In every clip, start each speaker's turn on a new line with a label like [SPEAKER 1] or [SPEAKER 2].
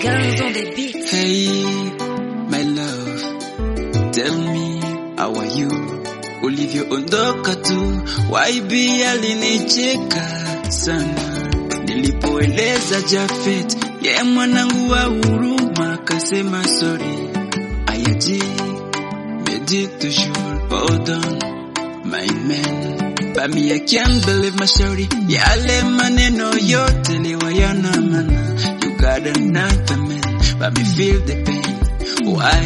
[SPEAKER 1] Guns on the beat.
[SPEAKER 2] Hey, my love, tell me how are you? Ulivyoondoka tu, YB alinicheka sana nilipoeleza Jafet, ye mwanangu wa huruma, akasema sorry, ayaji medi toujours hold on my man Bami I can't believe mashauri yale maneno yote liwa yana mana You got another man Bami feel the pain Why,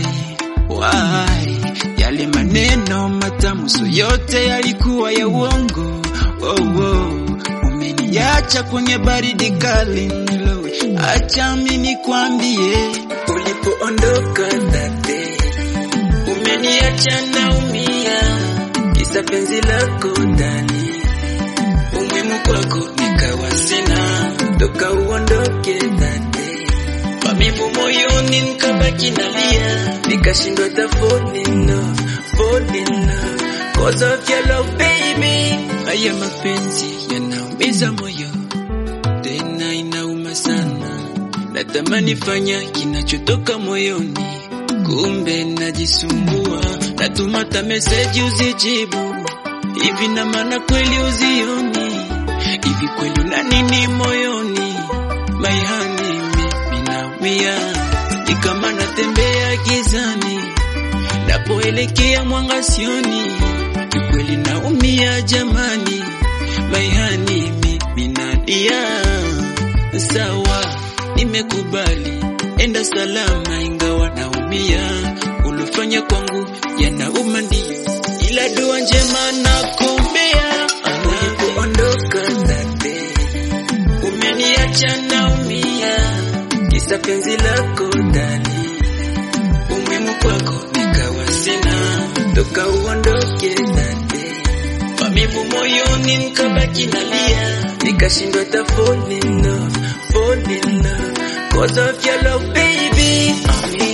[SPEAKER 2] why Yale maneno matamu so yote yalikuwa ya uongo oh, oh. Umeniacha kwenye baridi kali nilowe Acha mimi nikwambie Ulipoondoka that day Umeniacha naumia Kisa penzi lako ndani Umuhimu kwako nikawa sina Toka uondoke that day Mamivu moyoni nikabaki nalia Nikashindwa hata fall in love Fall in love Cause of your love baby Haya mapenzi yanaumiza moyo Tena inauma sana Natamani fanya kinachotoka moyoni Kumbe najisumbua Natuma ta meseji uzijibu Hivi na maana kweli uzioni Hivi kweli una nini moyoni Maihani mimi naumia Ni kama natembea gizani Napoelekea mwanga sioni Ni kweli naumia jamani Maihani mimi nalia Sawa nimekubali Enda salama ingawa naumia Ulofanya kwangu yanauma ndio Ila dua njema nakuombea Ulipoondoka that day Umeniacha naumia Kisa penzi lako ndani Umuhimu kwako nikawa sina Toka uondoke that day Mamivu moyoni nikabaki nalia Nikashindwa hata fall in love Fall in love Cause of your love baby